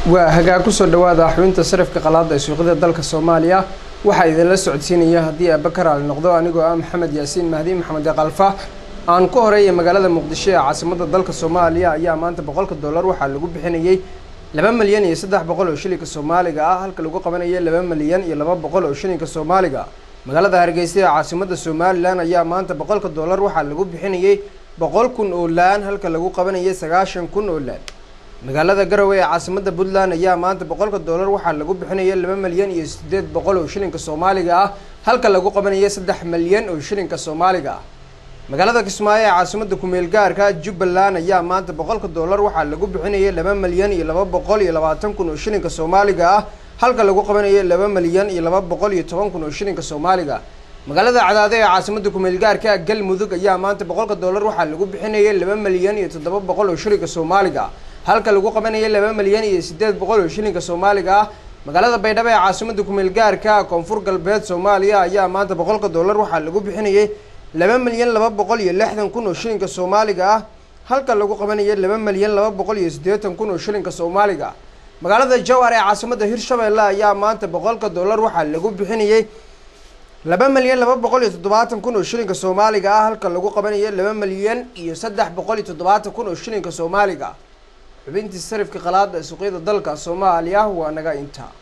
waa hagaag kusoo dhawaada xubinta sarifka qalaada ee suuqyada dalka soomaaliya waxaa idinla socodsiinaya haddii aabakar ali noqdo anigoo ah maxamed yaasiin mahdi maxamed kalfa aan ku horeeya magaalada muqdisho ee caasimada dalka soomaaliya ayaa maanta boqolka dollar waxaa lagu bixinayay laba milyan iyo saddex boqol oo shilinka soomaaliga ah halka lagu qabanaya laba milyan iyo laba boqol oo shilinka soomaaliga magaalada hargeysa ee caasimada somalilan ayaa maanta boqolka dollar waxaa lagu bixinayay boqol kun oo laan halka lagu qabanayay sagaashan kun oo laan magaalada garowe ee caasimada puntland ayaa maanta boqolka dollar waxaa lagu bixinaya laba milyan iyo sideed boqol oo shilinka soomaaliga ah halka lagu qabanaya saddex milyan oo shilinka soomaaliga ah magaalada kismaayo ee caasimada kumeel gaarka jubbaland ayaa maanta boqolka dollar waxaa lagu bixinaya laba milyan iyo laba boqol iyo labaatan kun oo shilinka soomaaliga ah halka lagu qabanaya laba milyan iyo laba boqol iyo toban kun oo shilinka soomaaliga magaalada cadaade ee caasimada kumeel gaarka galmudug ayaa maanta boqolka dollar waxaa lagu bixinaya laba milyan iyo toddoba boqol oo shilinka soomaaliga halka lagu qabanaya laba milyan iyo sideed boqol oo shilinka soomaaliga ah magaalada baydhabo ee caasimada kumeel gaarka koonfur galbeed soomaaliya ayaa maanta boqolka dollar waxaa lagu bixinayay laba milyan laba boqol iyo lixdan kun oo shilinka soomaaliga ah halka lagu qabanaya laba milyan laba boqol iyo siddeetan kun oo shilinka soomaaliga ah magaalada jowhar ee caasimada hirshabeelle ayaa maanta boqolka dollar waxaa lagu bixinayay laba milyan laba boqol iyo toddobaatan kun oo shilinka soomaaliga ah halka lagu qabanaya laba milyan iyo saddex boqol iyo toddobaatan kun oo shilinka soomaaliga ah xubintii sarifka qalaada ee suuqyada dalka soomaaliya waa naga intaa